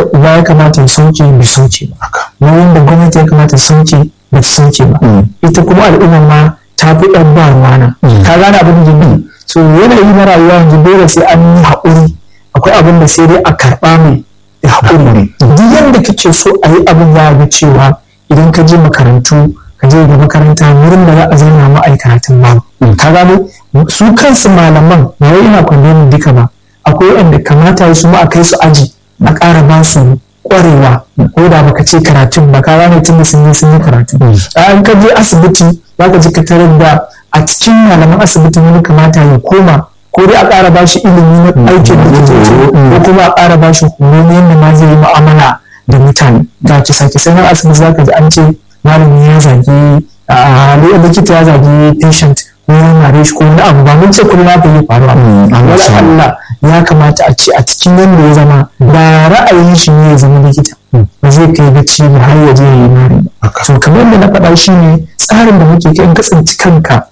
uba ya kamata ya sauke bai sauke ba nauyin da gwamnati ya kamata ya sauke ba ta sauke ba ita kuma al'umma ma ta fi ɗan ba ruwana ka gane abin da jini so yanayi na rayuwa yanzu dole sai an yi haƙuri akwai abin da sai dai a karɓa mai da haƙuri duk yadda kake so a yi abin za a ga cewa idan ka je makarantu ka je ga makaranta wurin da za a zauna ma a yi karatun ba ka gano su kansu malaman ba wai ina kwandonin duka ba akwai wanda kamata su ma a kai su aji a ƙara ba su ƙwarewa ko da baka ce karatun ba ka gane tun da sun yi sun yi karatu an ka je asibiti za ka ji ka tarar da a cikin malaman asibitin wani kamata ya koma ko dai a ƙara ba shi ilimi na aikin likitoci ko kuma a ƙara ba shi horo na yadda ma zai yi mu'amala da mutane ga kisa kisa na asibiti za ka ji an ce malami ya zagi a likita ya zagi patient ko ya mare shi ko wani abu ba mun ce kullum haka zai faru wala Allah ya kamata a ce a cikin yadda ya zama ba ra'ayin shi ne ya zama likita ba zai kai gaci ba har ya je ya yi mare ba to kamar yadda na faɗa shi ne tsarin da muke kai in ka tsinci kanka